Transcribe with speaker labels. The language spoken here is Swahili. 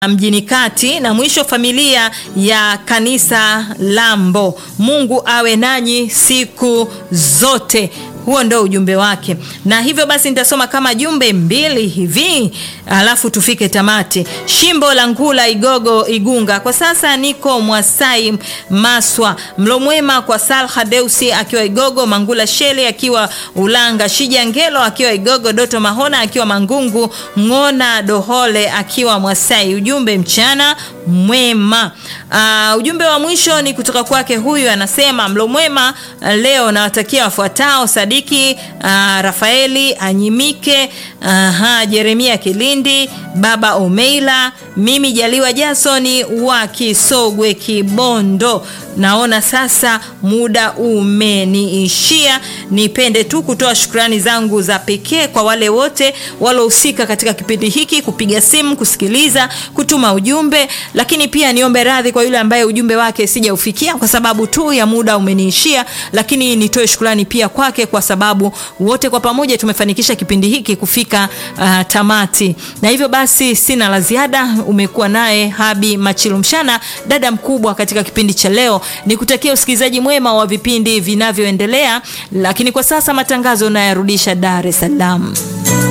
Speaker 1: mjini kati na mwisho familia ya kanisa Lambo. Mungu awe nanyi siku zote. Huo ndo ujumbe wake, na hivyo basi nitasoma kama jumbe mbili hivi alafu tufike tamati. Shimbo la Ngula, Igogo, Igunga. Kwa sasa niko Mwasai, Maswa. Mlo mwema kwa Salha Deusi akiwa Igogo, Mangula Shele akiwa Ulanga, Shija Ngelo akiwa Igogo, Doto Mahona akiwa Mangungu, Ng'ona Dohole akiwa Mwasai. Ujumbe mchana mwema. Uh, ujumbe wa mwisho ni kutoka kwake, huyu anasema mlo mwema leo nawatakia wafuatao Sadiki uh, Rafaeli Anyimike, uh, Jeremia Kilindi, Baba Omeila, mimi Jaliwa Jasoni wa Kisogwe Kibondo. Naona sasa muda umeniishia. Nipende tu kutoa shukrani zangu za pekee kwa wale wote walohusika katika kipindi hiki, kupiga simu, kusikiliza, kutuma ujumbe, lakini pia niombe radhi kwa yule ambaye ujumbe wake sijaufikia kwa sababu tu ya muda umeniishia, lakini nitoe shukrani pia kwake kwa sababu wote kwa pamoja tumefanikisha kipindi hiki kufika uh, tamati. Na hivyo basi sina la ziada. Umekuwa naye Habi Machilumshana, dada mkubwa katika kipindi cha leo. Nikutakia usikilizaji mwema wa vipindi vinavyoendelea, lakini kwa sasa matangazo nayarudisha Dar es Salaam.